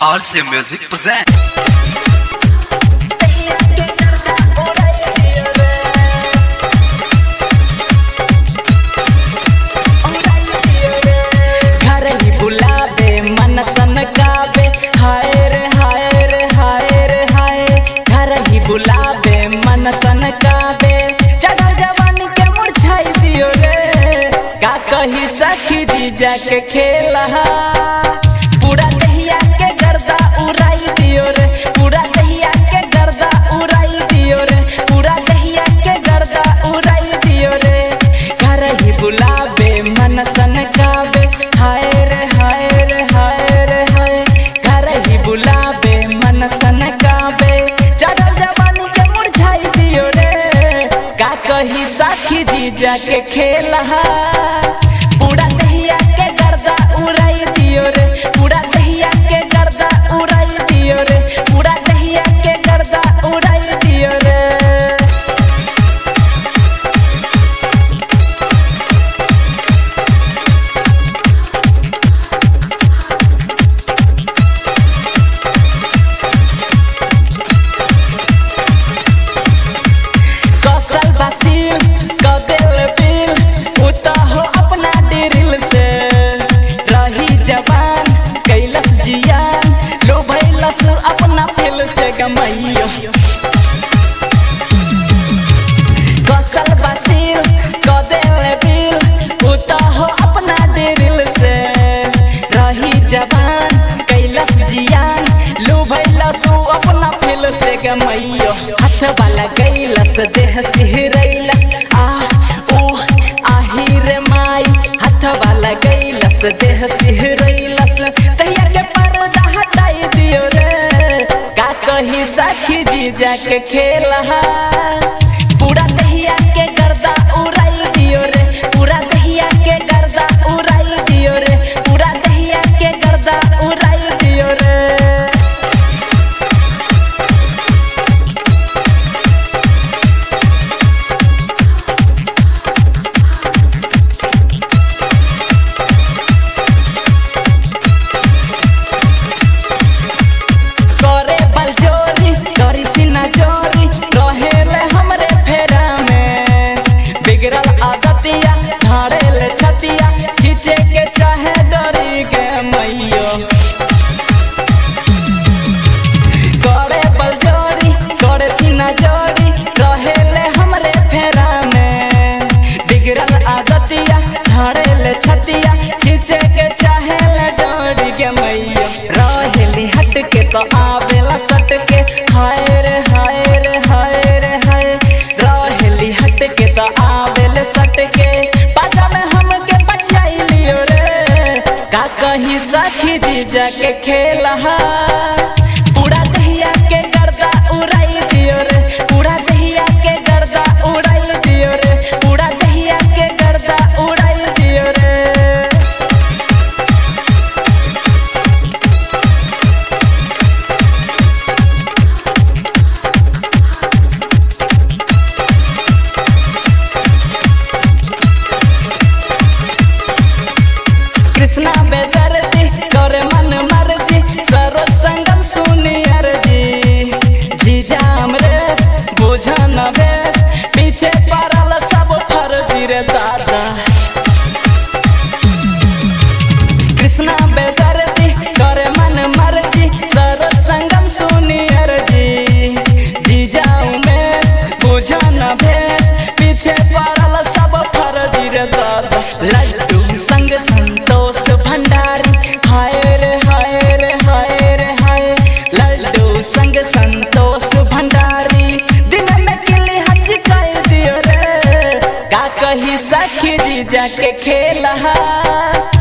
RC Music present. घर ही बुलावे मन सन गावे हाय रे हाय रे हाय रे हाय घर ही बुलावे मन सन गावे चढ़ल जवानी के मुरझाई दियो रे का कही सखी जी जाके खेला पूरा दहिया के गर्दा उड़ाई दियो रे पूरा दहिया के गर्दा उड़ाई दियो रे पूरा दहिया के गर्दा उड़ाई दियो रे घर ही बुलावे मन सन गावे हाय रे हाय रे हाय रे हाय घर ही बुलावे मन सन गावे चढ़ल जवानी के मुरझाई दियो रे का कही साखी जी जाके खेला पूरा दहिया के गर्दा उड़ाई दियो रे पूरा दहिया के गर्दा उड़ाई दियो रे पूरा दहिया के गर्दा उड़ाई दियो रे कौशल बसील कदेल बिल उता हो अपना दिल से रही जवान कैलस जियान लो भैलस अपना फेल से गमैयो कौशल बसील कदेल बिल उता हो अपना दिल से रही जवान कैलस जियान लो भैलस अपना फेल से गमैयो हाथ वाला गैलस देह सिहरैलस आ ओ आही रे माई हाथ वाला गैलस देह सिहरैलस तहिया के पर्दा हटाई दियो रे का कही साखी जी जाके खेला पूरा दहिया के गर्दा उड़ाई दियो रे पूरा दहिया के गर्दा उड़ाई दियो रे पूरा दहिया के गर्दा उड़ाई दियो रे करे बलजोरी करी सीना जोरी रहेले हमरे फेरा में बिगड़ल आदतिया धारेले छतिया खींचे के चाहे डरी के मैयो करे बलजोरी करे सीना जोरी रहेले हमरे फेरा में बिगड़ल आदतिया धारेले छतिया खींचे के चाहे ले डरी के मैयो रहेली हट के तो आवेला सट के हाय रे हाय रे हाय रे हाय रहेली हट के तो आवेले सट के पाजा में हमके बचाई लियो रे का कही सखी जी जाके खेला पूरा दहिया के गर्दा उड़ाई दियो रे पूरा दहिया के गर्दा उड़ाई दियो रे पूरा दहिया के गर्दा उड़ाई दियो रे कृष्णा बेदर्दी करे मन मर्जी सरो संगम सुनी अर्जी जीजा अमरेश बुझा नवेश पीछे पड़ल सब फर्जी रे दादा कृष्णा बेदर्दी करे मन मर्जी सरो संगम सुनी अर्जी जीजा उमेश बुझा नवेश पीछे पड़ल सब फर्जी रे दादा लड्डू संग संतोष भंडारी हाय रे हाय रे हाय रे हाय लड्डू संग संतोष भंडारी दिन में किली हचकाई दियो रे का कही सखी जी जाके खेला